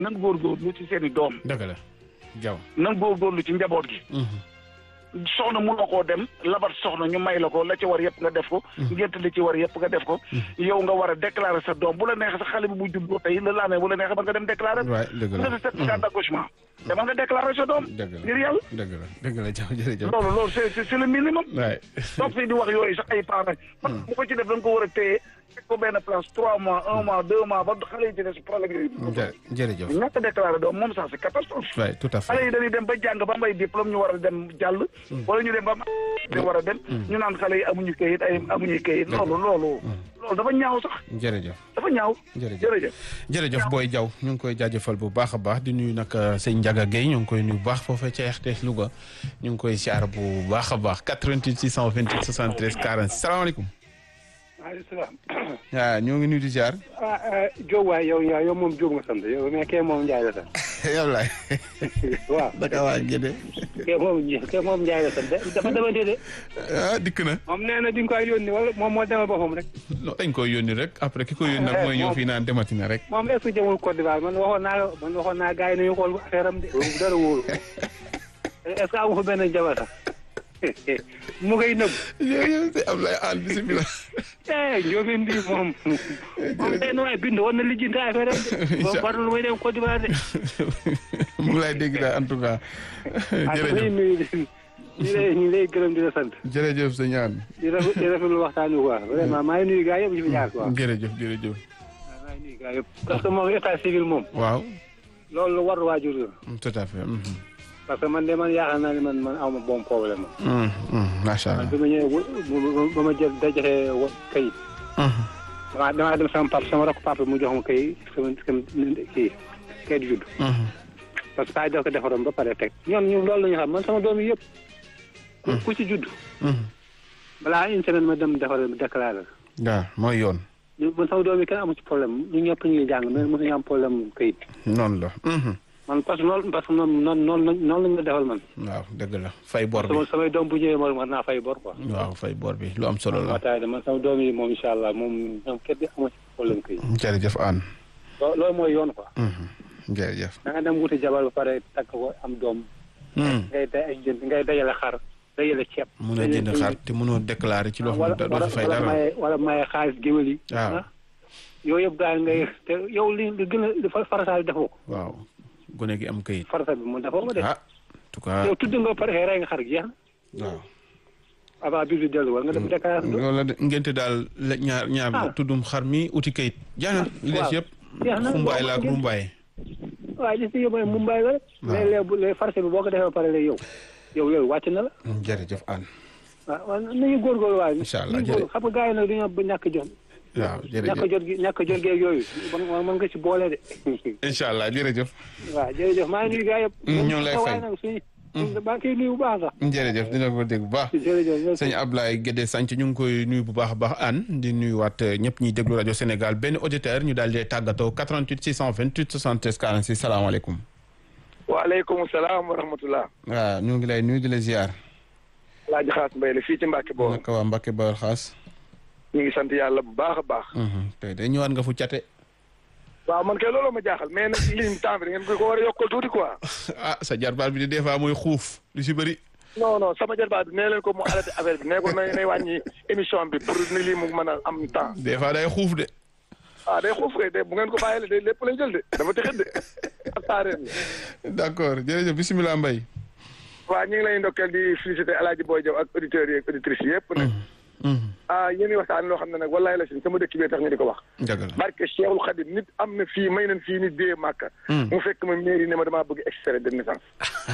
nan góorgóorlu ci seen i doom dëgg la jaw nan góorgóorlu ci njaboot gi soxna munoo koo dem labat soxna ñu may la ko la ci war yëpp nga def ko ngént li ci war yëpp nga def ko yow nga war a déclarer sa doom bu la neexee sa xale bi bu juddoo tey la laa ne bu la neexee ba nga dem déclarer waay dëgg nga la def certificat d'accouchement dama nga déclarer sa doom dëgg la ngir yàlla dëgg la dëgg la jaw jërëjëf loolu loolu c'est c'est c'est le minimum waay toog fii di wax yooyu sax ay parents parce que bu ko ci def da nga ko war a téye teg ko benn place trois mois un mois deux mois ba xale yi ci des problème yooyu jë- jërëjëf ñàkk a déclaré doom moom sax c'est catastrophe waay tout à xale fait yi dañuy dem ba jàng ba am ay diplôme ñu war a dem jàll wala ñu dem ba am ñu war a dem ñu naan xale yi amuñu kayit ay amuñu kayit loolu loolu loolu dafa ñaaw sax jërëjëf dafa ñaaw jërëjëf jërëjëf jërëjëf Boy Diaw ñu ngi koy jaajëfal bu baax a baax di nuyu nag sëñ Ndiaga Guèye ñu ngi koy nuyu bu baax foofee ca RTS Louga ñu ngi koy siyaar bu baax a baax 88 628 73 40 salaamaaleykum. maaleykum salaam. waaw ñoo ngi nuyu di siyaar. ah Diop waay yow yaa yow moom Diop nga sant yow mais kee moom Ndiaye la sant. yow laay. waaw naka waa Gédé. kee moom kee moom Ndiaye la sant dafa demante de. ah dikk na. moom nee na di nga koy yónni wala moom moo demal boppam rek. non dañ koy yónni rek après ki ko yónni nag mooy ñëw fii naan demati na rek. moom est-ce que jëmul Côte d'Ivoire man waxoon naa la man waxoon naa gars yi nañu xool affaire am de loolu dara wóoru est-ce que amu fa benn jabar sax mu ngay nëbb. jërëjëf sëñ Ablaye Al bisimilah. eh Ndiobène Ndi moom. moom tey nu waay bind war na lijjanti affaire am de. Incha boobu warul may dem Côte d'Ivoire de. mu ngi lay dégg daal en tout cas. ah ñu jërëjëf nuyu ñu lay ñu lay gërëm di la sant. jërëjëf sëñ An. di rafet di rafetlu waxtaan wi quoi vraiment maa ngi nuyu gars yëpp ñu fi jaar quoi. jërëjëf jërëjëf. waaw maa ngi nuyu gars yëpp. parce que moom état civil moom. waaw. loolu lu war waajur la. tout à fait. mhm. parce que man de man yaakaar naa ne man man aw ma bon problème ma. Mhm, mhm, macha man allah. bi ma ñëwee ba ba ma jël dajale wa kayit. Mhm. damaa damaa dem sama papa sama rakk papa mu jox ma kayit sama sama kii kayit judd. Mhm. parce que saa yi daf ko defaroon ba pare teg. ñoom ñun loolu la ñu xam man sama doom yi yëpp. ku ku ci judd. Mhm. balaa une semaine ma dem defar déclaré. waaw mooy yoon. ñu man sama doom yi kenn amu ci problème ñu ñëpp ñu ngi jàng mais mosuñu am problème kayit. noonu la. Mhm. man parce que noonu parce que noonu noonu noonu noonu lañ ma defal man. waaw dëgg la fay bor bi sama samay doom bu ñëwee moom war naa fay bor quoi. waaw fay bor bi lu am solo la. waaw taay de man sama doom yi moom incha allah moom ñoom kenn di amoo ci problème kayit. jërëjëf Anne. loo loolu mooy yoon quoi. Mhm. jërëjëf. da nga dem wuti jabar ba pare takk ko am doom. Mhm. ngay day ay jënd ngay dajale xar dajale ceeb. mun a jënd xar te mënoo déclaré ci loo xam ne doo wala fi fay wala dara. maye wala maye xaalis géwél yi. waaw. ah yooyu yëpp daal ngay te yow li li gën a li fa- farataal defoo ko. waaw gone gi am kayit. farata bi mu defoo ko de. ah en tout cas yow tudd nga ba pare rey nga xar gi jeex na. waaw. avant bi di dellu war nga dem déclaration. loolu la de ngente daal la ñaar ñaar Ah. tuddum xar mi uti kayit. jaana li des waaw. yëpp. jeex na xumbaay la ak boo ko rumbaay. waaye li si yóbbu mooy Mumbai la rek. waaw. mais léegi bu léegi farce bi boo ko defee ba pare léegi yow. yow yow wàcc na la. jërëjëf Anne. waaw waaw nañu góorgóorlu waaye. Incha allah, nañu góorgóorlu xam nga gars yi nag dañoo ba ñàkk jot. waaw ñàkk jërëjëf jot gi ñàkk jot geeg yooyu. man man nga ci boole de. incha allah jërëjëf. waaw jërëjëf maa ngi nuyu gars yëpp. Mm, ñoo ngi lay fay. waaye nag suñu. maa ngi koy nuyu bu baax sax. jërëjëf dina ko dégg bu baax. jërëjëf. sëñ Ablaye Guédé Sanc ñu ngi koy nuyu bu baax a baax Anne di nuyuwaat ñëpp ñuy déglu rajo Sénégal benn auditeur ñu daal di tàggatoo 88 628 73 46 salaamaaleykum. waaleykum salaam wa rahmatullah waaw ñu ngi lay nuyu di la ziar. laaji xaas mbay la fii ci Mbàkke boobu naka waa Mbacke Bawol xaas. ñu ngi sant yàlla bu baax a baax tey de ñëwaat nga fu cate. waaw man kay looloo ma jaaxal mais nag ligne temps bi da ngeen ko war a yokkal tuuti quoi ah sa jarbaat bi de des fois mooy xuuf lu si bëri. non non sama jarbaat bi nee leen ko mu arrêté affaire bi nee ko nay nay wàññi émission bi pour ni lii mu mën a am temps des fois day xuuf de. ah day xuuf kay de bu ngeen ko bàyyile day lépp lay jël de dafa tëxit de ak taareen d' accord jërëjëf bisimilah Mbaye. waaw ñu ngi lay ndokkeel di félicité El Hadj Boy Diaw ak auditeurs yi ak auditrices yëpp nag ah yéen i waxtaan loo xam ne nag wallaay la si sama dëkk bi tax ñu di ko wax dëgg la. barke Cheikhul Khadim nit am na fii may nañ fii nit dee màkka mu fekk ma mairie ne ma damaa bëgg extrait de naissance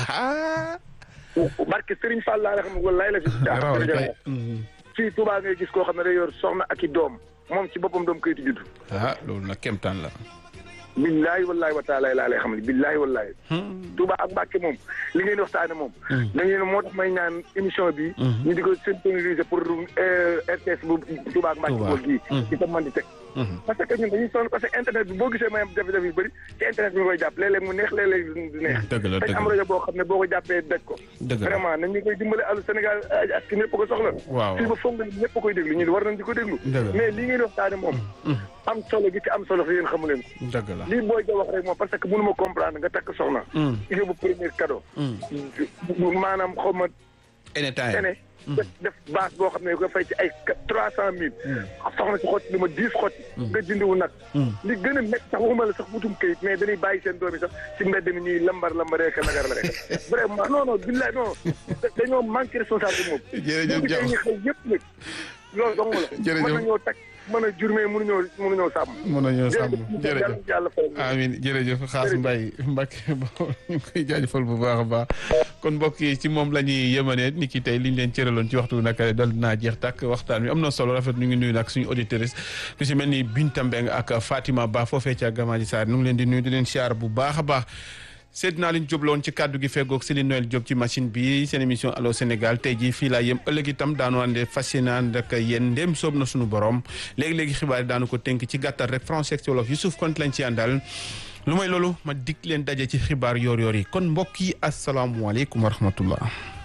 barke Serigne Fall laa xam ne wallaay la si rawal kay. fii Touba ngay gis koo xam ne day yor soxna ak i doom moom ci boppam doom kayitu judd ah loolu nag kéemtaan la. billaahi wallaahi wa taala laa lay xam ne billaahi wallaahi Touba ak Mbàkke moom li ngeen di waxtaane moom dañu ne moo tax may ñaan émission bi ñu di ko syntoniser pour RTS bu Touba ak Mbàkke Touba. bool gii di ko mën di teg parce que ñun dañuy sonn parce que internet bi boo gisee may am jafe-jafe yu bëri ci internet bi nga koy jàpp léeg-léeg mu neex léeg-léeg du neex dëgg la dañ dëgg am la rajo boo xam ne boo ko jàppee daj ko dëgg la vraiment nañ ñu koy dimbale àllu Sénégal ak ki ñëpp ko soxla waaw fii ba foog nga ñëpp a koy déglu ñu war nañ di ko déglu Dëgg la. mais lii ngeen waxtaane moom am solo gi ci am solo fi yéen xamu leen ko dëgg la lii booy ja wax rek moom parce que mënu ma comprendre nga takk soxna yóbbu premier cadeau maanaam xaw ma anytime tene def def base boo xam ne ko fay ci ay trois cent mille soxna si xotti lu ma dix xotti nga jëndiwu nag li gën a métti sax waxuma la sax wutum kayit mais dañuy bàyyi seen doom yi sax ci mbedd mi ñuy lambar lambaree ka nagar la rek vraiment non non billaay non dañoo manqué responsabilité moom Jërëjëf bu Diaw. ñu xëy yëpp nag loolu dong la Jërëjëf. mën nañoo takk mën a jur mais mënuñoo mënuñoo sàmm mën nañoo sàmm jërëjëf yàlla yàlla fay amin jërëjëf xaas mbay Mbacke ba ñu ngi koy jaajëfal bu baax a baax kon mbokk yi ci moom la ñuy yëmanee ni ki tey liñ leen cëraloon ci waxtu nag dal naa jeex tàkk waxtaan wi am na solo rafet ñu ngi nuyu nag suñu auditrice ku si mel ni Binta Mbeng ak Fatima Ba foofee ca Gamaaji Sarr ñu ngi leen di nuyu di leen siyaar bu baax a baax Seydina Alioune Diop la woon ci kàddu gi feggoog Céline Noël Diop ci machine bi seen émission Allô Sénégal tey jii fii laa yem ëllëg itam daanu ànde fas yéene ànd ak yéen ndéem soob na suñu borom léegi-léegi xibaar yi daanu ko tënk ci gàttal rek français ci wolof Youssouf Konte lañ ci àndal lu may loolu ma dikk leen daje ci xibaar yoor yoor yi kon mbokk yi asalaamualeykum wa rahmatullah